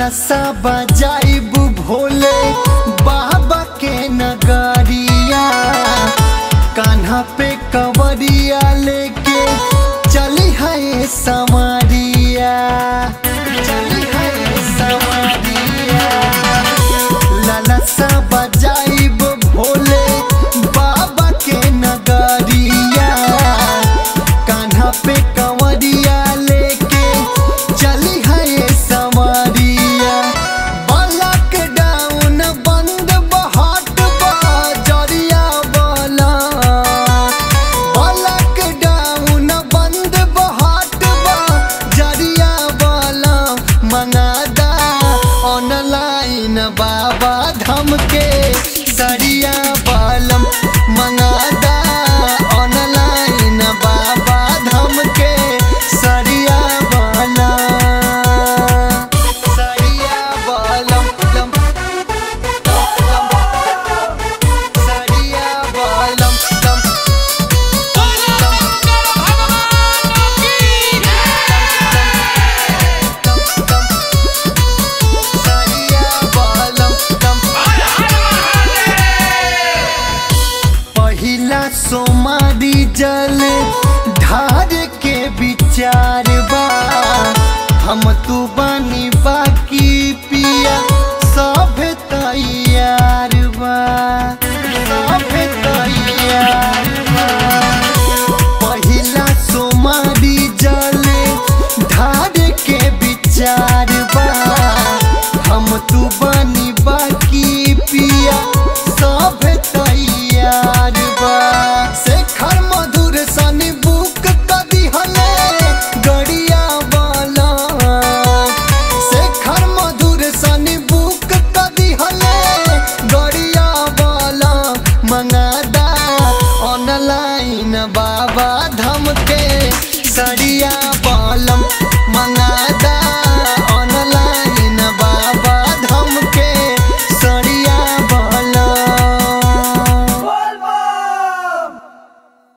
ललसा बजाइब भोले बाबा के नगरिया कान्हा पे कवरिया लेके चली है समरिया चली है समरिया ललसा बजाइब भोले बाबा के नगरिया कान्हा पे कंवरिया लेके चली है समरिया बलक डाउन बंद बहट बजरिया बला बलक डाउन बंद बहट बजरिया बला मंगादा ऑनलाइन बाबा धम के सरिया बालम मंगादा ऑनलाइन बाबा धम के सरिया बाला सरिया बालम लम लम सरिया बालम लम बोलो शंकर भगवान की सरिया बालम लम हर हर महादेव पहिला सोमारी जल ढार के विचार बा हम तू बनी बाकी पिया सब तैयार बा सब तैयार बा पहिला सोमारी जल ढार के विचार बा हम तू बनी बाकी पिया सब तैयार बा शेखर मधुर सनी बुक कदी हले गड़िया वाला शेखर मधुर सनी बुक कदी हले गड़िया वाला मंगादा ऑनलाइन बाबा धम के सरिया बालम